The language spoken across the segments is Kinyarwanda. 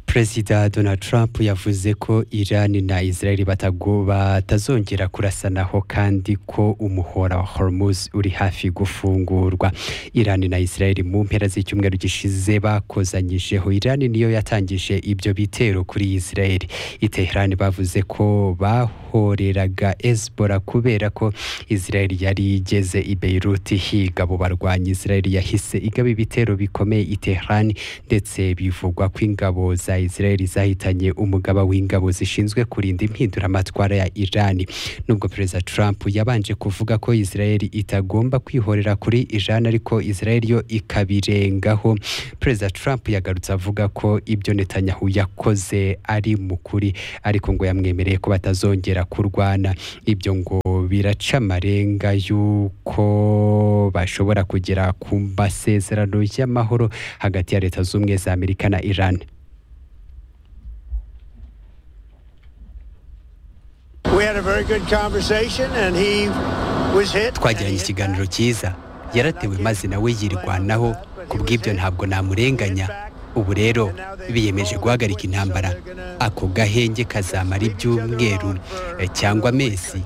perezida donald trump yavuze ko iran na israel batazongera kurasanaho kandi ko umuhora wa hormuz uri hafi gufungurwa iran na israel mu mpera z'icyumweru gishize bakozanyijeho iran niyo yatangije ibyo bitero kuri israel iteherani bavuze ko bahoreraga ezbora kubera ko israel yari igeze i beiruti higa abo barwanyi israel yahise igaba ibitero bikomeye i teherani ndetse bivugwa ko ingabo za israel zahitanye umugaba w'ingabo zishinzwe kurinda impinduramatwara ya iran nubwo perezida trump yabanje kuvuga ko israel itagomba kwihorera kuri iran ariko israel yo ikabirengaho perezida trump yagarutse avuga ko ibyo netanyahu yakoze ari mu kuri ariko ngo yamwemereye ko batazongera kurwana ibyo ngo biraca amarenga y'uko bashobora kugera ku masezerano y'amahoro hagati ya leta z'ubumwe za amerika na iran We had a very good conversation and he was hit. twagiranye ikiganiro cyiza yaratewe maze nawe yirwanaho ku bw'ibyo ntabwo namurenganya ubu rero biyemeje guhagarika intambara ako gahenge kazamara ibyumweru eh, cyangwa amezi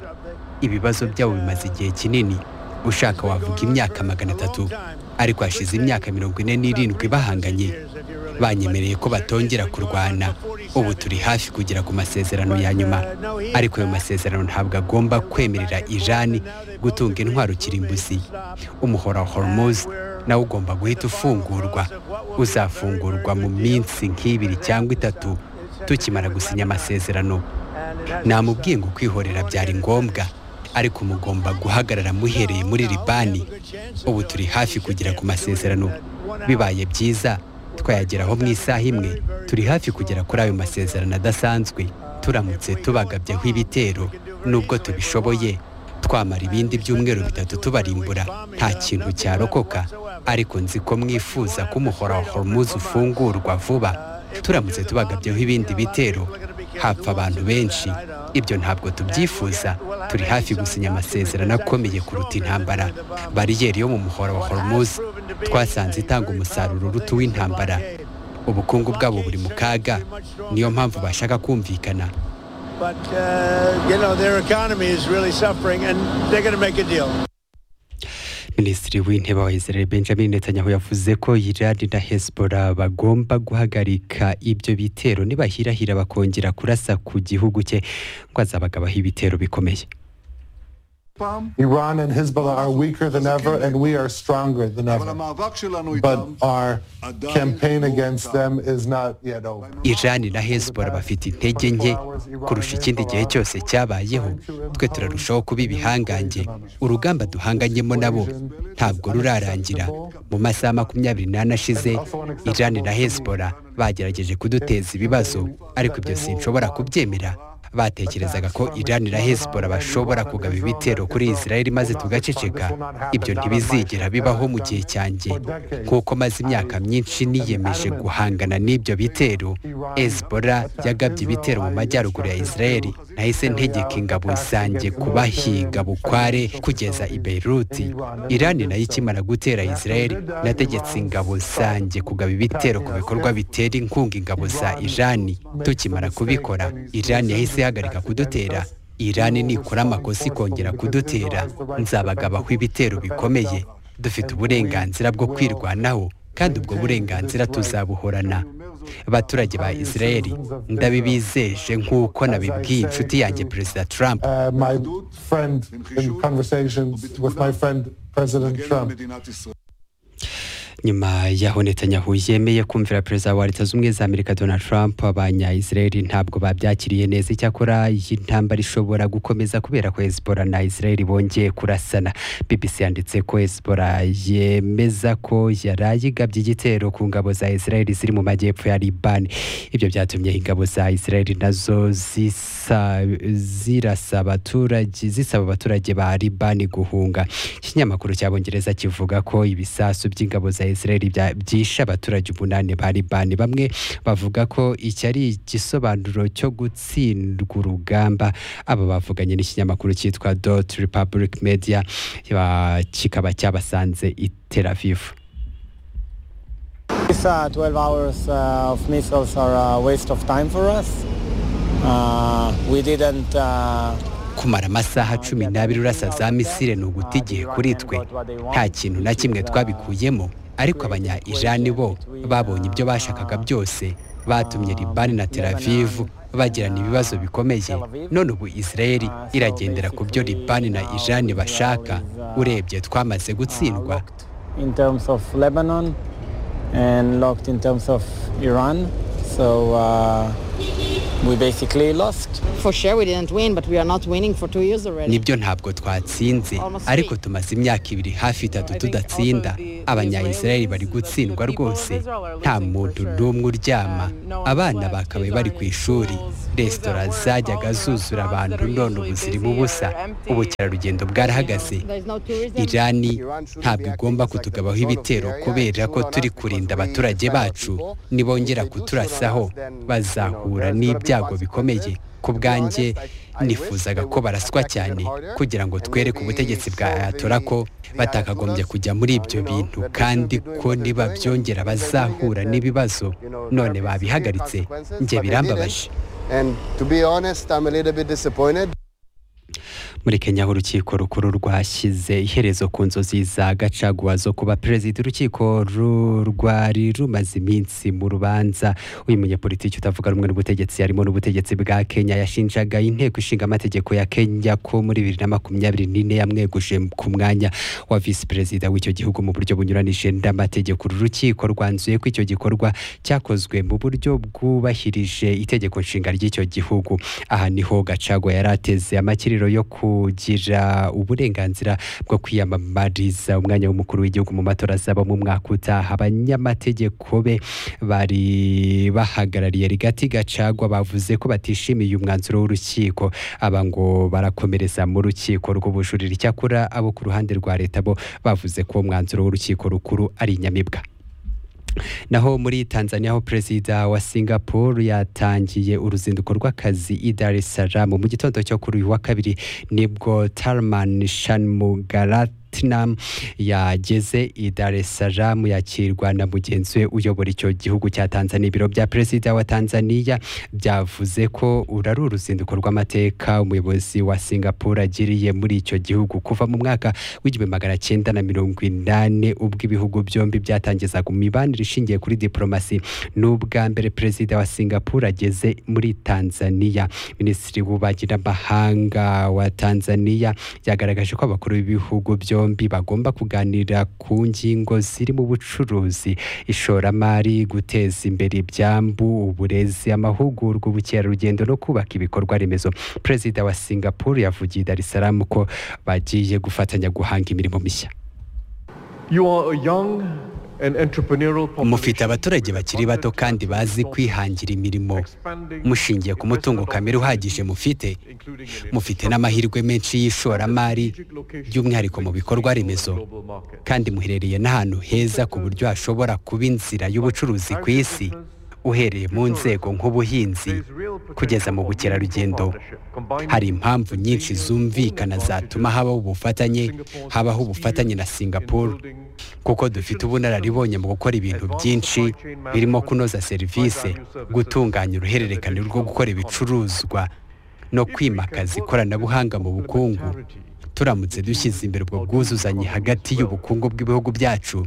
ibibazo byabo bimaze igihe kinini ushaka wavuga imyaka magana atatu ariko hashize imyaka mirongo ine n'irindwi bahanganye banyemereye ko batongera kurwana ubu turi hafi kugera ku masezerano ya nyuma ariko ayo masezerano ntabwo agomba kwemerera irani gutunga intwaro kirimbuzi umuhora wa hormuz nawo ugomba guhita ufungurwa uzafungurwa mu minsi nk'ibiri cyangwa itatu tukimara gusinya amasezerano namubwiye ngo kwihorera byari ngombwa ariko mugomba guhagarara muhereye muri libani ubu turi hafi kugera ku masezerano bibaye byiza twayageraho mu isaha imwe turi hafi kugera kuri ayo masezerano adasanzwe turamutse tubagabyeho ibitero nubwo tubishoboye twamara ibindi byumweru bitatu tubarimbura nta kintu cyarokoka ariko nzi ko mwifuza ko umuhora wa hormuz ufungurwa vuba turamutse tubagabyeho ibindi bitero hapfa abantu benshi ibyo ntabwo tubyifuza turi hafi gusinya amasezerano akomeye kuruta intambara bariyeri yo mu muhora wa hormuz twasanze itanga umusaruro uruta uw'intambara ubukungu bwabo buri mu kaga niyo mpamvu bashaka kumvikana But, uh, you know, their economy is really suffering and they're going to make a deal. minisitiri w'intebe wa israel benjamin netanyahu yavuze ko iran na hezbollah bagomba guhagarika ibyo bitero nibahirahira bakongera kurasa ku gihugu cye ngo azabagabaho ibitero bikomeye Iran and Hezbollah are weaker than ever, and we are stronger than אבל ever. המאבק שלנו But איתם, our campaign against them is not yet over. iran na hezbollah bafite intege nke kurusha ikindi gihe cyose cyabayeho twe turarushaho kuba ibihangange urugamba duhanganyemo nabo ntabwo rurarangira mu masaha makumyabiri n'ane ashize iran na hezbollah bagerageje kuduteza ibibazo ariko ibyo sinshobora kubyemera batekerezaga ko iran na hezbollah bashobora kugaba ibitero kuri israel maze tugaceceka ibyo ntibizigera bibaho mu gihe cyanjye kuko maze imyaka myinshi niyemeje guhangana n'ibyo bitero ezbora yagabye ibitero mu majyaruguru ya israeli nahise ntegeka ingabo zanjye kubahiga bukware kugeza i beiruti irani nayo ikimara gutera israeli nategetse ingabo zanjye kugaba ibitero ku bikorwa bitera inkunga ingabo za irani tukimara kubikora irani yahise ihagarika kudutera irani nikora amakosa ikongera kudutera nzabagabaho ibitero bikomeye dufite uburenganzira bwo kwirwanaho kandi ubwo burenganzira tuzabuhorana abaturage ba israeli ndabibizeje nk'uko nabibwiye inshuti yanjye perezida trump Uh, my friend, in conversations with my friend President נגן על Trump, מדינת ישראל. nyuma y'aho netanyahu yemeye kumvira perezida wa leta z'ubumwe za amerika donald trump abanya-israel ntabwo babyakiriye neza icyakora iyi ntambara ishobora gukomeza kubera ko hezbollah na israel bongeye kurasana bbc yanditse ko hezbollah yemeza ko yaraye igabye igitero ku ngabo za israel ziri mu majyepfo ya liban ibyo byatumye ingabo za israel nazo zisa- zirasa abaturage zisaba abaturage ba liban guhunga ikinyamakuru cy'abongereza kivuga ko ibisasu by'ingabo za israel bya- byishe abaturage umunani ba liban bamwe bavuga ko iki ari igisobanuro cyo gutsindwa urugamba aba bavuganye n'ikinyamakuru cyitwa dot republic media ba- kikaba cyabasanze i tel aviv These uh, 12 hours uh, of missiles are a waste of time for us. Uh, we didn't... Uh, kumara amasaha cumi n'abiri urasa za misile ni uguta igihe kuri twe nta kintu na kimwe twabikuyemo ariko abanya ijani bo babonye ibyo bashakaga byose batumye libani na tel aviv bagirana ibibazo bikomeye none ubu israeli iragendera ku byo libani na ijani bashaka urebye twamaze gutsindwa locked in terms of Lebanon and locked in terms of Iran. So uh, we basically lost. For sure, we didn't win, but we are not winning for two years already. nibyo ntabwo twatsinze ariko tumaze imyaka ibiri hafi itatu tudatsinda abanyayisirayeli bari gutsindwa rwose nta muntu n'umwe uryama abana bakabaye bari ku ishuri resitora zajyaga zuzura abantu none ubu zirimo ubusa ubukerarugendo bwarahagaze There is no tourism. irani ntabwo igomba kutugabaho ibitero kubera ko turi kurinda abaturage bacu nibongera kuturasaho bazahura n'ibyago bikomeye ku bwanjye nifuzaga ko baraswa cyane kugira ngo twereke ubutegetsi bwa ayatora ko batakagombye kujya muri ibyo bintu kandi ko niba byongera bazahura n'ibibazo none babihagaritse njye birambabaje And to be honest, I'm a little bit disappointed. muri kenya aho urukiko rukuru rwashyize iherezo ku nzozi za gacaguwa zo kuba perezida urukiko ru- rwari rumaze iminsi mu rubanza uyu munyepolitiki utavuga rumwe n'ubutegetsi harimo n'ubutegetsi bwa kenya yashinjaga inteko ishinga amategeko ya kenya ko muri bibiri na makumyabiri n'ine yamweguje ku mwanya wa visi perezida w'icyo gihugu mu buryo bunyuranije n'amategeko uru rukiko rwanzuye ko icyo gikorwa cyakozwe mu buryo bwubahirije itegeko nshinga ry'icyo gihugu aha niho gacago yari ateze amakiriro yo kugira uburenganzira bwo kwiyamamariza umwanya w'umukuru w'igihugu mu matora azaba mu mwaka utaha abanyamategeko be bari bahagarariye rigati gacagwa bavuze ko batishimiye umwanzuro w'urukiko aba ngo barakomereza mu rukiko rw'ubujurire icyakora abo ku ruhande rwa leta bo bavuze ko umwanzuro w'urukiko rukuru ari inyamibwa naho muri tanzania aho perezida wa singapore yatangiye uruzinduko rw'akazi i dar es salaam mu gitondo cyo kuri uyu wa kabiri nibwo tarman shanmugaratnam yageze i dar es salaam yakirwa na mugenzi we uyobora icyo gihugu cya tanzania ibiro bya perezida wa tanzania byavuze ko uru ari uruzinduko rw'amateka umuyobozi wa singapore agiriye muri icyo gihugu kuva mu mwaka w'igihumbi magana cyenda na mirongo inani ubwo ibihugu byombi byatangizaga imibanire ishingiye kuri diporomasi n'ubwa mbere perezida wa singapore ageze muri tanzania minisitiri w'ububanyi n'amahanga wa tanzania yagaragaje ko abakuru b'ibihugu byombi bagomba kuganira ku ngingo zirimo ubucuruzi ishoramari guteza imbere ibyambu uburezi amahugurwa ubukerarugendo no kubaka ibikorwa remezo perezida wa singapore yavugiye i dar es salaam ko bagiye gufatanya guhanga imirimo mishya You are a young and entrepreneurial population. mufite abaturage bakiri bato kandi bazi kwihangira imirimo mushingiye ku mutungo kamere uhagije mufite mufite n'amahirwe menshi y'ishoramari by'umwihariko mu bikorwa remezo kandi muherereye n'ahantu heza ku buryo hashobora kuba inzira y'ubucuruzi ku isi uhereye mu nzego nk'ubuhinzi kugeza mu bukerarugendo hari impamvu nyinshi zumvikana zatuma habaho ubufatanye habaho ubufatanye na singapore kuko dufite ubunararibonye mu gukora ibintu byinshi birimo kunoza serivisi gutunganya uruhererekane rwo gukora ibicuruzwa no kwimakaza ikoranabuhanga mu bukungu turamutse dushyize imbere ubwo bwuzuzanye hagati y'ubukungu bw'ibihugu byacu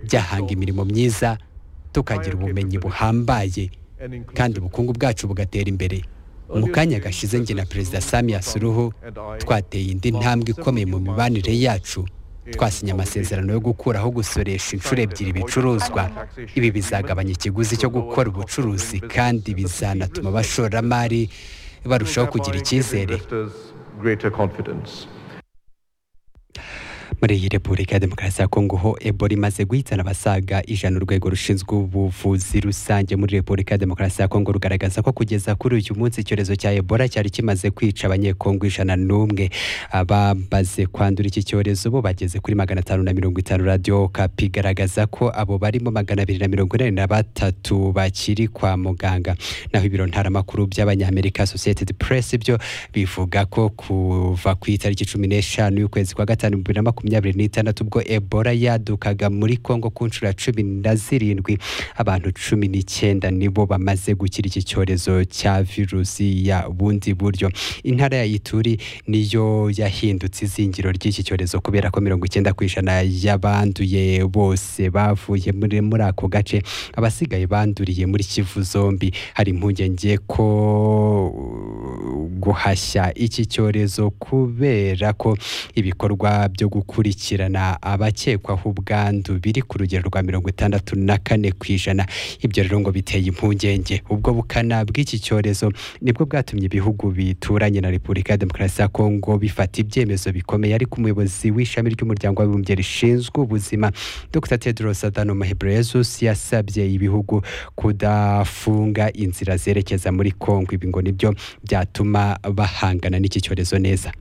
byahanga imirimo myiza tukagira ubumenyi buhambaye kandi ubukungu bwacu bugatera imbere mu kanya gashize njye na perezida sami yasuruhu twateye indi ntambwe ikomeye mu mibanire yacu twasinye amasezerano yo gukuraho gusoresha inshuro ebyiri ibicuruzwa ibi bizagabanya ikiguzi cyo gukora ubucuruzi kandi bizanatuma abashoramari barushaho kugira icyizere Greater confidence. muri iyi repubulika ya demokarasi ya kongo ho ebola imaze guhitana abasaga ijana urwego rushinzwe ubuvuzi rusange muri repubulika ya demokarasi ya kongo rugaragaza ko kugeza kuri uyu munsi icyorezo cya ebola cyari kimaze kwica abanyekongo ijana n'umwe abamaze kwandura iki cyorezo bo bageze kuri magana atanu na mirongo itanu radiyo kapi igaragaza ko abo barimo magana abiri na mirongo inani na batatu bakiri kwa muganga naho ibiro ntaramakuru by'abanyamerika Associated Press byo bivuga ko kuva ku itariki cumi n'eshanu y'ukwezi kwa gatanu bibiri na makumyabiri makumyabiri n'itandatu ubwo ebola yadukaga muri kongo ku nshuro ya cumi na zirindwi abantu cumi n'icyenda nibo bamaze gukira iki cyorezo cya virusi ya bundi buryo intara ya ituri niyo yahindutse izingiro ry'iki cyorezo kubera ko mirongo icyenda ku ijana y'abanduye bose bavuye muri muri ako gace abasigaye banduriye muri kivu zombi hari impungenge ko guhashya iki cyorezo kubera ko ibikorwa byo gukurikirana abakekwaho ubwandu biri ku rugero rwa mirongo itandatu na kane ku ijana ibyo rero ngo biteye impungenge ubwo bukana bw'iki cyorezo nibwo bwatumye ibihugu bituranye na repubulika ya demokarasi ya kongo bifata ibyemezo bikomeye ariko umuyobozi w'ishami ry'umuryango w'abibumbye rishinzwe ubuzima dr tedros adhanom ghebreyesus yasabye ibihugu kudafunga inzira zerekeza muri kongo ibi ngo nibyo byatuma bahangana n'iki cyorezo neza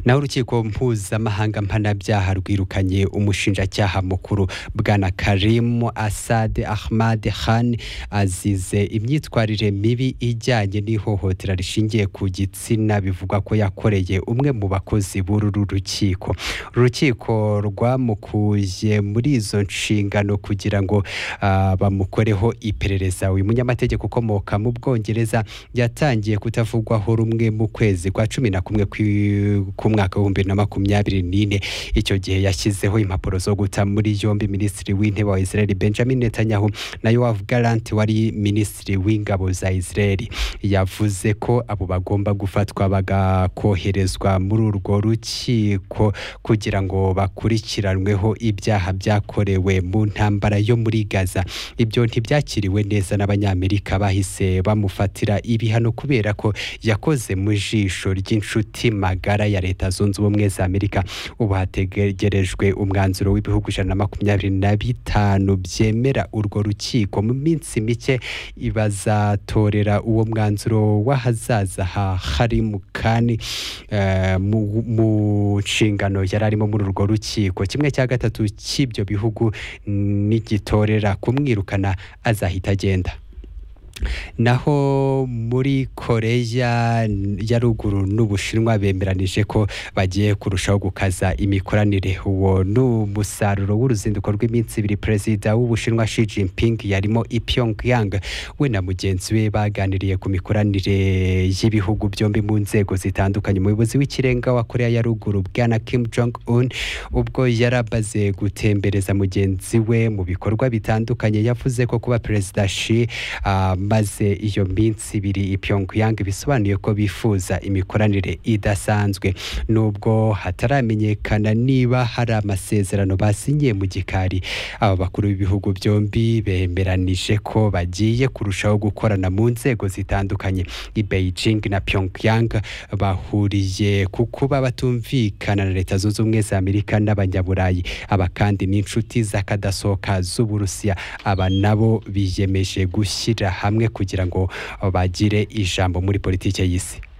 naho urukiko mpuzamahanga mpanabyaha rwirukanye umushinjacyaha mukuru bwana karimu asade ahmad khan azize imyitwarire mibi ijyanye n'ihohotera rishingiye ku gitsina bivugwa ko yakoreye umwe mu bakozi b'uru rukiko uru rukiko rwamukuye muri izo nshingano kugira ngo ah, bamukoreho iperereza uyu munyamategeko ukomoka mu bwongereza yatangiye kutavugwaho rumwe mu kwezi kwa cumi na kumwe kwi ku mwaka w'ibihumbi bibiri na makumyabiri n'ine icyo gihe yashyizeho impapuro zo guta muri yombi minisitiri w'intebe wa israel benjamin netanyahu na yoav galant wari minisitiri w'ingabo za israel yavuze ko abo bagomba gufatwa bagakoherezwa muri urwo rukiko kugira ngo bakurikiranweho ibyaha byakorewe mu ntambara yo muri gaza ibyo ntibyakiriwe neza n'abanyamerika bahise bamufatira ibihano kubera ko yakoze mu jisho ry'inshuti magara ya leta zunze ubumwe za amerika ubu hategerejwe umwanzuro w'ibihugu ijana na makumyabiri na bitanu byemera urwo rukiko mu minsi mike bazatorera uwo mwanzuro w'ahazaza ha harimu kani eh, mu- mu nshingano yari arimo muri urwo rukiko kimwe cya gatatu cy'ibyo bihugu nigitorera kumwirukana azahita agenda naho muri koreya ya ruguru n'ubushinwa bemeranije ko bagiye kurushaho gukaza imikoranire uwo ni umusaruro w'uruzinduko rw'iminsi ibiri perezida w'ubushinwa Xi Jinping yarimo i Pyongyang we na mugenzi we baganiriye ku mikoranire y'ibihugu byombi mu nzego zitandukanye umuyobozi w'ikirenga wa koreya ya ruguru bwana Kim Jong Un ubwo yarabaze gutembereza mugenzi we mu bikorwa bitandukanye yavuze ko kuba perezida Xi Ah, maze iyo minsi ibiri i Pyongyang bisobanuye ko bifuza imikoranire idasanzwe nubwo hataramenyekana niba hari amasezerano basinyiye mu gikari aba bakuru b'ibihugu byombi bemeranije ko bagiye kurushaho gukorana mu nzego zitandukanye i Beijing na Pyongyang bahuriye ku kuba batumvikana na leta zunze ubumwe za Amerika n'abanyaburayi aba kandi ni inshuti z'akadasohoka z'Uburusiya aba nabo biyemeje gushyira hamwe kugira ngo bagire ijambo muri politike y'isi